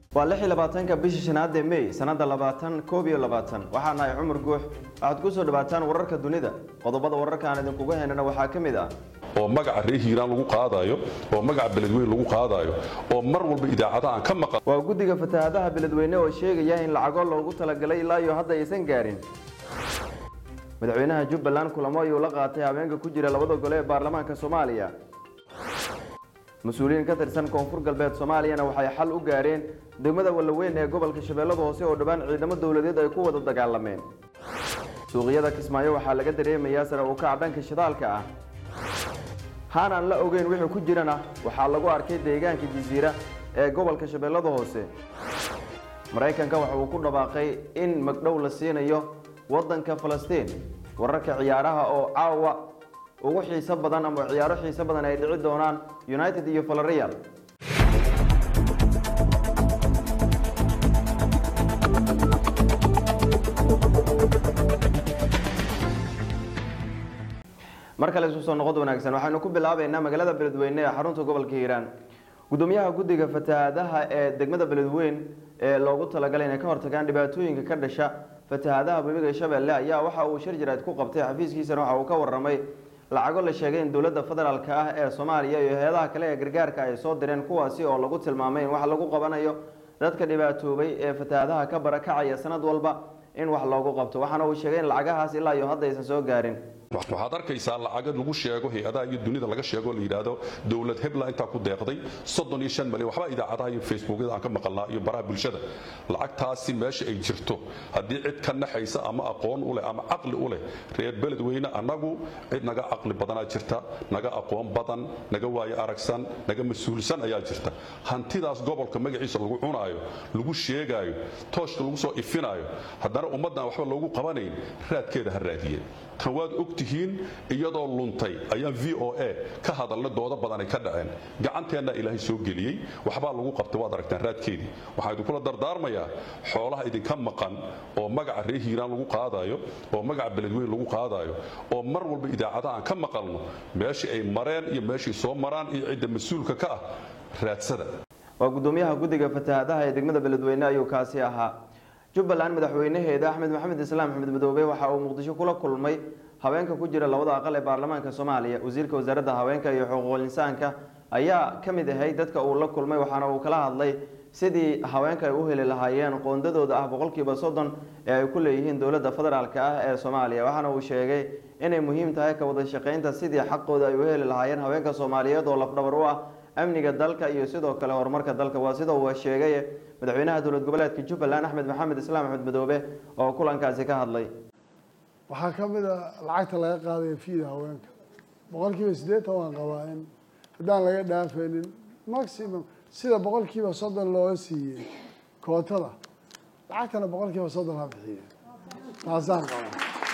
waa lix iyo labaatanka bisha shanaad ee may sanada labaatan koob iyo labaatan waxaa nahay cumar guux waxaad ku soo dhawaataan wararka dunida qodobada wararka aan idinkuga haynana waxaa ka mid ah oo magaca reer hiiraan lagu qaadayo oo magaca beledweyn lagu qaadayo oo mar walba idaacadaha aan ka maqan waa guddiga fatahaadaha beledweyne oo sheegaya in lacago loogu talagalay ilaa iyo hadda aysan gaarin madaxweynaha jubbaland kulamo ayuu la qaatay habeenka ku jira labada gole ee baarlamaanka soomaaliya mas-uuliyiin ka tirsan koonfur galbeed soomaaliyana waxay xal u gaareen degmada wallaweyn ee gobolka shabeellada hoose oo dhowaan ciidamo dowladeed ay ku wada dagaalameen suuqyada kismaayo waxaa laga dareemayaa sare u kaca dhanka shidaalka ah haan aan la ogeyn wixii ku jirana waxaa lagu arkay deegaanka jasiira ee gobolka shabeellada hoose maraykanka waxa uu ku dhawaaqay in magdhow la siinayo waddanka falastiin wararka ciyaaraha oo caawa ugu xiiso badan ama ciyaaro xiiso badan ay dhici doonaan united iyo valerial mar kale isu soo noqod wanaagsan waxaynu ku bilaabaynaa magaalada beledweyne ee xarunta gobolka hiiraan gudoomiyaha guddiga fatahaadaha ee degmada beledweyn ee loogu talagalay inay ka hortagaan dhibaatooyinka ka dhasha fatahaadaha webiga shabeelle ayaa waxa uu shir jiraad ku qabtay xafiiskiisana waxa uu ka waramay lacago la sheegay in dowladda federaalka ah ee soomaaliya iyo hay-adaha kale ee gargaarka ay soo direen kuwaasi oo lagu tilmaamay in wax lagu qabanayo dadka dhibaatoobay ee fatahaadaha ka barakacaya sanad walba in wax loogu qabto waxaana uu sheegay in lacagahaas ilaa iyo hadda aysan soo gaarin waxaad arkaysaa lacaga lagu sheego hay-adaha iyo dunida laga sheego la yidhaahdo dowlad hebla intaa ku deeqday soddon iyo shan malyan waxba idaacadaha iyo facebookyada aan ka maqalnaa iyo baraha bulshada lacagtaasi meesha ay jirto haddii cid ka naxaysa ama aqoon u leh ama caqli u leh reer beledweyne annagu cid naga caqli badanaa jirta naga aqoon badan naga waayo aragsan naga mas-uulsan ayaa jirta hantidaas gobolka magaciisa lagu cunaayo lagu sheegaayo tooshka lagu soo ifinaayo haddana ummaddan waxba loogu qabanayn raadkeeda ha raadiyeen tan waad og tihiin iyadoo luntay ayaan v o a ka hadalna doodo badanay ka dhaceen gacanteenna ilaahay soo geliyey waxbaa lagu qabtay waad aragtaan raadkeedii waxaan idinkula dardaarmayaa xoolaha idinka maqan oo magaca reer hiiraan lagu qaadayo oo magaca beledweyn lagu qaadayo oo mar walba idaacadaha aan ka maqalno meeshii ay mareen iyo meeshii soo maraan iyo cidda mas-uulka ka ah raadsada waa gudoomiyaha guddiga fatahaadaha ee degmada beledweyne ayuu kaasi ahaa jubbaland madaxweynaheeda axmed maxamed islaam axmed madoobe waxa uu muqdisho kula kulmay haweenka ku jira labada aqal ee baarlamaanka soomaaliya wasiirka wasaaradda haweenka iyo xuquuqul insaanka ayaa ka mid ahay dadka uu la kulmay waxaana uu kala hadlay sidii haweenka ay u heli lahaayeen qoondadooda ah boqolkiiba soddon ee ay ku leeyihiin dowladda federaalka ah ee soomaaliya waxaana uu sheegay inay muhiim tahay ka wada shaqaynta sidii xaqooda ay u heli lahaayeen haweenka soomaaliyeed oo lafdhabar u ah amniga dalka iyo sidoo kale horumarka dalka waa sida uu sheegay madaxweynaha dowlad goboleedka jubbaland axmed maxamed islaam axmed madoobe oo kulankaasi ka hadlay waxaa ka mid a lacagta laga qaadaya fiida haweenka boqol kiiba siddeetan waan qabaa in haddaan laga dhaafaynin maximum sida boqol kiiba soddon looga siiyey kootada lacagtana boqol kiiba soddon ha bixiye taasaan qabaa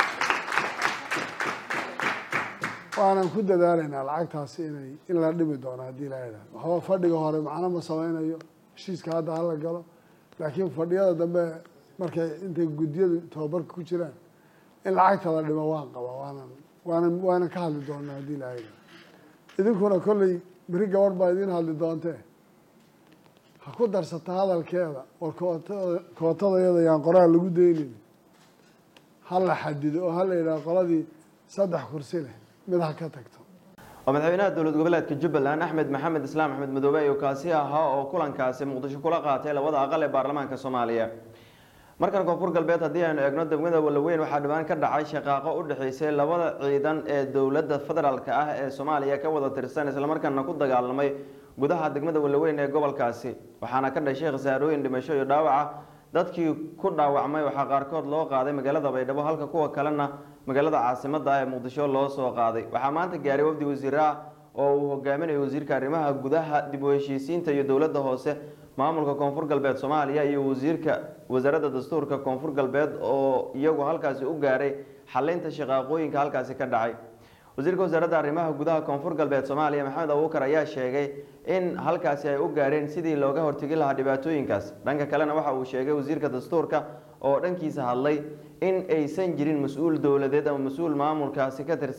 waanan ku dadaalaynaa lacagtaasi inay in la dhimi doono haddii la idhaah waxba fadhiga hore macno ma sameynayo heshiiska hadda hala galo laakiin fadhiyada dambe markay intay guddiyadu tababarka ku jiraan in lacagta la dhimo waan qabaa waanan waanan waanan ka hadli doonaa haddii la idhaah idinkuna kolley beri gabadh baa idiin hadli doontee ha ku darsata hadalkeeda war kootada kootadayada yaan qoraal lagu daynin ha la xadido oo ha la yidhaha qoladii saddex kursi leh mid ha ka tagto oo madaxweynaha dowlad goboleedka jubbaland axmed maxamed islaam axmed madoobe ayuu kaasi ahaa oo kulankaasi muqdisho kula qaatay labada aqal ee baarlamaanka soomaaliya markan koonfur galbeed haddii aynu eegno degmada wallaweyn waxaa dhowaan ka dhacay shaqaaqo u dhexeysay labada ciidan ee dowladda federaalka ah ee soomaaliya ka wada tirsan islamarkaana ku dagaalamay gudaha degmada wallaweyn ee gobolkaasi waxaana ka dhashay khasaarooyin dhimasho iyo dhaawaca dadkii ku dhaawacmay waxaa qaarkood loo qaaday magaalada baydhabo halka kuwa kalena magaalada caasimada ah ee muqdisho loo soo qaaday waxaa maanta gaaray wafdi wasiir ah oo uu hogaaminayo wasiirka arrimaha gudaha dib u heshiisiinta iyo dowladda hoose maamulka koonfur galbeed soomaaliya iyo wasiirka wasaaradda dastuurka koonfur galbeed oo iyagu halkaasi u gaaray xalinta shaqaaqooyinka halkaasi ka dhacay wasiirka wasaaradda arrimaha gudaha koonfur galbeed soomaaliya maxamed abuukar ayaa sheegay in halkaasi ay u gaareen sidii looga hortegi lahaa dhibaatooyinkaas dhanka kalena waxa uu sheegay wasiirka dastuurka oo dhankiisa hadlay in aysan jirin mas-uul dowladeed ama mas-uul maamulkaasi ka tirsan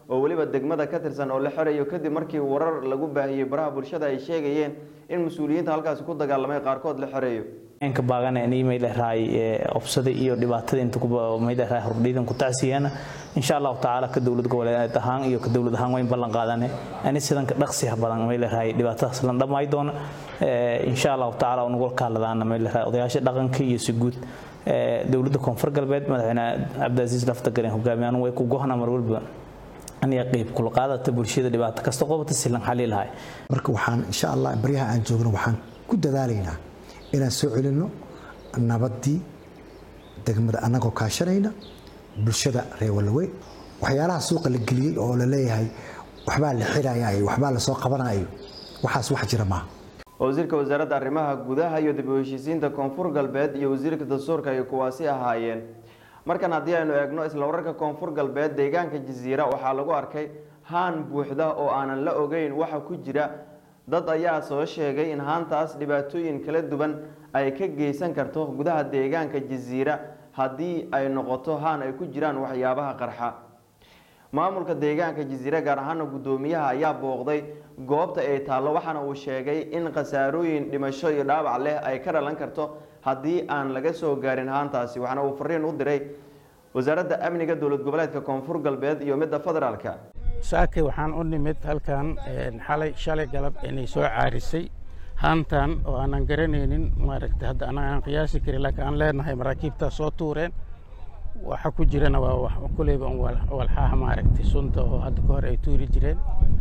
oo weliba degmada ka tirsan oo la xirayo kadib markii warar lagu baahiyey baraha bulshada ay sheegayeen in mas-uuliyiinta halkaasi ku dagaalamay qaarkood la xirayo ka baagana inay mayleerahay obsada iyo dhibaatada inta mayleerahay hordhiidan ku tacsiyana insha allahu tacaala ka dowlad goboleed ahaan iyo ka dowlad ahaan wayn ballan qaadane ani sidan ka dhaqsiha badan mayleerahay dhibaatadaas lan dhammaay doona insha allahu tacaala unagu kaaladaana mayleerahay odayaasha dhaqanka iyo si guud dowladda koonfur galbeed madaxweyne cabdicaziis laftagaren hogaamiyaan way ku gohna mar walba aniga qeyb kula qaadata bulshada dhibaato kasta qobata silan xali lahay marka waxaan insha allah baryaha aan joogno waxaan ku dadaalaynaa inaan soo celinno nabaddii degmada annagoo kaashanayna bulshada reer walaweyn waxyaalaha suuqa la geliyey oo la leeyahay waxbaa la xirayayo waxbaa lasoo qabanayo waxaas wax jira maaha wasiirka wasaaradda arrimaha gudaha iyo dib u heshiisiinta koonfur galbeed iyo wasiirka dastuurka ay kuwaasi ahaayeen markan haddii aynu eegno isla wararka koonfur galbeed deegaanka jasiira waxaa lagu arkay haan buuxda oo aanan la ogeyn waxa ku jira dad ayaa soo sheegay in haantaas dhibaatooyin kala duwan ay ka geysan karto gudaha deegaanka jasiira haddii ay noqoto haan ay ku jiraan waxyaabaha qarxa maamulka deegaanka jasiire gaar ahaana guddoomiyaha ayaa booqday goobta ay taallo waxaana uu sheegay in khasaarooyin dhimasho iyo dhaawac leh ay ka dhalan karto haddii aan laga soo gaarin haantaasi waxaana uu fariin u diray wasaaradda amniga dowlad goboleedka koonfur galbeed iyo midda federaalka saake waxaan u nimid halkan xalay shalay galab inay soo caarisay haantan oo aanan garanaynin maaragtay hadda anaga aan qiyaasi karin laakiin aan leenahay maraakiibtaa soo tuureen waxa ku jirana waa kuleyba walxaha maaragtay sunta oo hadda ka hor ay tuuri jireen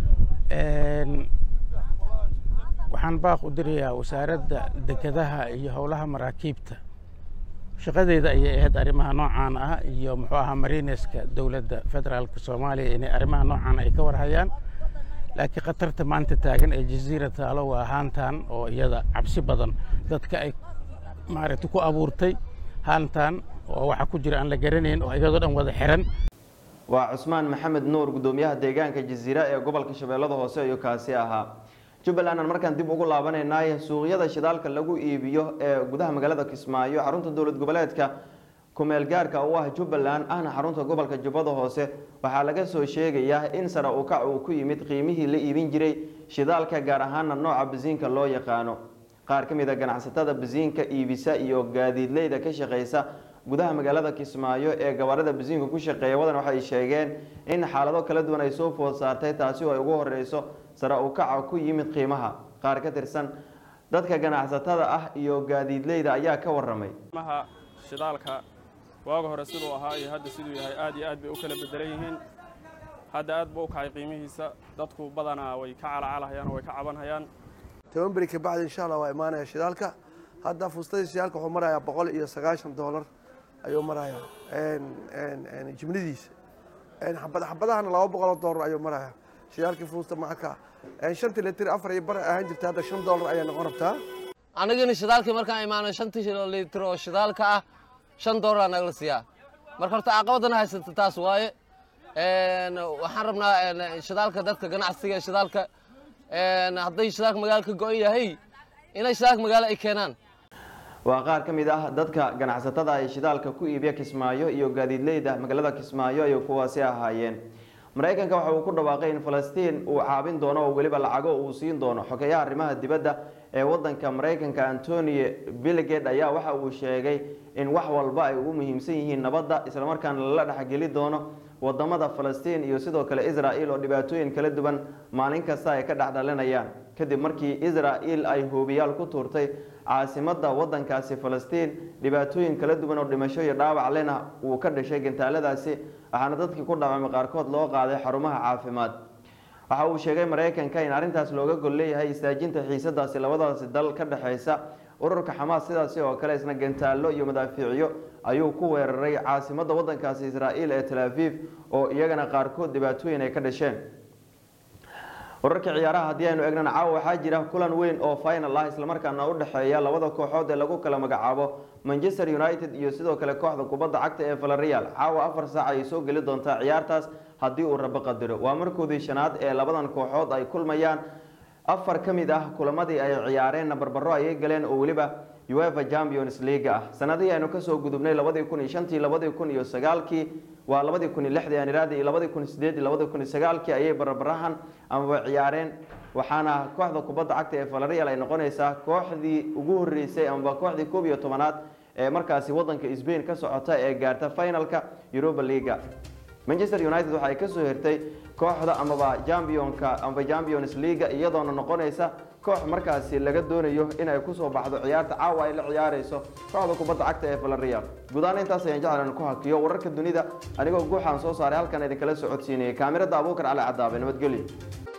waxaan baaq u dirayaa wasaaradda dekedaha iyo howlaha maraakiibta shaqadeeda ayay ahayd arrimaha noocaan ah iyo muxuu ahaa marineska dowladda federaalka soomaaliya inay arrimaha noocaan ay ka warhayaan laakiin khatarta maanta taagan ee jaziira taalo waa haantan oo iyada cabsi badan dadka ay maaragtay ku abuurtay haantan oo waxa ku jira aan la garanayn oo iyadoo dhan wada xiran waa cusmaan maxamed nuur guddoomiyaha deegaanka jasiira ee gobolka shabeellada hoose ayuu kaasi ahaa jubbaland aan markaan dib ugu laabanaynaay suuqyada shidaalka lagu iibiyo ee gudaha magaalada kismaayo xarunta dowlad goboleedka kumeel gaarka u ah jubbaland ahna xarunta gobolka jubbada hoose waxaa laga soo sheegayaa in sare u kac uu ku yimid qiimihii la iibin jiray shidaalka gaar ahaana nooca basiinka loo yaqaano qaar ka mid a ganacsatada basiinka iibisa iyo gaadiidleyda ka shaqeysa gudaha magaalada kismaayo ee gabaarada basiinka ku shaqeeya wadan waxay sheegeen in xaalado kala duwan ay soo food saartay taasi oo ay ugu horeyso sare u kaca ku yimid qiimaha qaar ka tirsan dadka ganacsatada ah iyo gaadiidleyda ayaa ka waramay qiimaha shidaalka waaga hore siduu ahaa iyo hadda siduu yahay aad iyo aad bay u kala bedelan yihiin hadda aad buu u kacay qiimihiisa dadku badanaa way ka calacalahayaan oo way ka cabanhayaan toban beri ka bacdi insha allah waa imaanaya shidaalka hadda fuustadii shidaalka wuxuu marayaa boqol iyo sagaashan doolar ayuu marayaa jimnidiisa xabadahana laba boqoloo doolar ayuu marayaa shidaalkii fuusta macaka shantii litir afar iyo bar ahaan jirta hadda shan doolar ayaa noqon rabtaa anigana shidaalkii markaan imaano shantii litir oo shidaalka ah shan doolar nagala siiyaa marka horta caqabadana haysata taas waaye waxaan rabnaa shidaalka dadka ganacsiga shidaalka hadday shidaalka magaalo ka go-an yahay inay shidaalka magaalo ay keenaan waa qaar ka mid ah dadka ganacsatada ay shidaalka ku iibiya kismaayo iyo gaadiidleyda magaalada kismaayo ayay kuwaasi ahaayeen maraykanka waxa uu ku dhawaaqay in falastiin uu caabin doono oo weliba lacago uu siin doono xogeyaha arrimaha dibadda ee wadanka maraykanka antonio billiged ayaa waxa uu sheegay in wax walba ay ugu muhiimsan yihiin nabadda islamarkaana lala dhexgeli doono wadamada falastiin iyo sidoo kale israel oo dhibaatooyin kala duwan maalin kasta ay ka dhexdhalinayaan kadib markii israel ay hoobiyaal ku tuurtay caasimada wadankaasi falastiin dhibaatooyin kala duwan oo dhimasho iyo dhaawac lena uu ka dhashay gantaaladaasi waxaana dadkii ku dhaawacmay qaarkood loo qaaday xarumaha caafimaad waxa uu sheegay maraykanka in arrintaas looga gol leeyahay istaajinta xiisadaasi labadaasi dal ka dhexeysa ururka xamaas sidaasi oo kale isna gantaallo iyo madaafiicyo ayuu ku weeraray caasimada wadankaasi israa'iil ee tel aviv oo iyagana qaarkood dhibaatooyin ay ka dhasheen wararka ciyaaraha haddii aynu eegnana caawa waxaa jira kulan weyn oo final ah islamarkaana u dhexeeya labada kooxood ee lagu kala magacaabo manchester united iyo sidoo kale kooxda kubadda cagta ee valerial caawa afar saac ayay soo geli doontaa ciyaartaas haddii uu rabo qadiro waa markoodii shanaad ee labadan kooxood ay kulmayaan afar ka mid ah kulamadii ay ciyaareenna barbaro ayay galeen oo weliba uefa champions league ah sanadihii aynu kasoo gudubnay labadii kun iyo shantii labadii kun iyo sagaalkii waa labadii kun iyo lixdii aan iraadi iyo labadii kun iyo sideed iyo labadii kun iyo sagaalkii ayay barbarahan amaba ciyaareen waxaana kooxda kubadda cagta ee valerial ay noqonaysaa kooxdii ugu horeysay amaba kooxdii koob iyo tobanaad ee markaasi wadanka Spain ka socota ee gaarta finalka Europa League Manchester United waxa ay ka soo hirtay kooxda amaba championka amaba Champions League iyadoona noqonaysa koox markaasi laga doonayo in ay ku soo baxdo ciyaarta caawa ay la ciyaareyso kooxda kubadda cagta ee Villarreal guud ahaan intaas ayaan jeclaan ku hakiyo wararka dunida anigoo guuxaan soo saaray halkan idin kala socodsiinayay kaamirada Abuukar Cali Cadaabe nabadgelyo